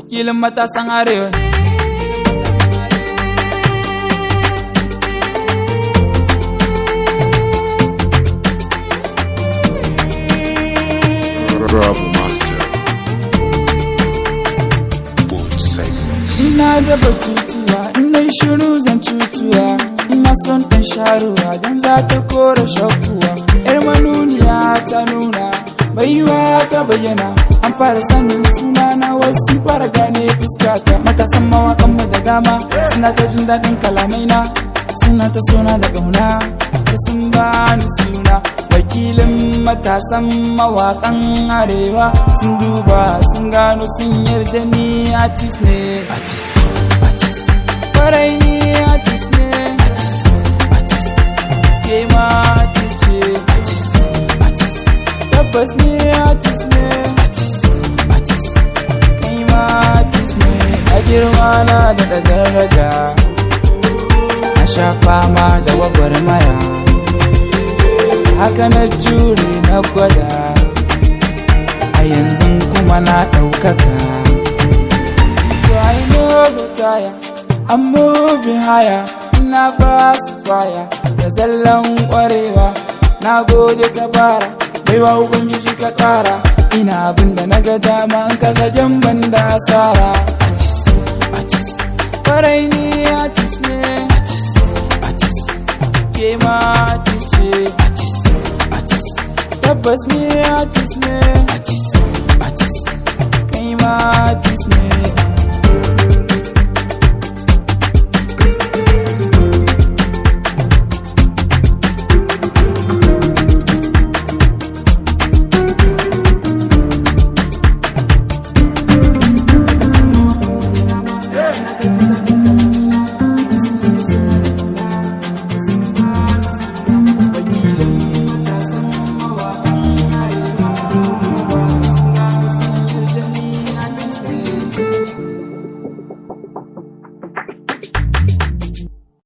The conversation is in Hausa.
wakilin matasan arewa Rob Master. Both segments. ina da batutuwa ina shiru zan cutuwa ina son ɗan sharuwa don za ta kora shakuwa yar manuniya ta nuna baiwa ta bayyana an fara sanin suna na wasu fara gane fuskata matasan mawakan mu da dama suna ta jin daɗin kalamai na suna ta suna da ƙauna da sun bani suna wakilin matasan mawakan arewa sun duba sun gano sun yarda ni artist ne kwarai ni artist ne ke ma artist ce tabbas ni artist ne kai ma artist ne a girma na da da daraja na sha fama da gwagwarmaya haka na jure na gwada a yanzu kuma na ɗaukaka so I know the tire I'm moving higher ina ba su faya da zallan ƙwarewa na gode ta bara baiwa ubangiji ka ƙara ina abin da na ga dama in ka zagen ban da asara kwarai ni artist ne ke ma artist ce tabbas ni artist ne kai ma artist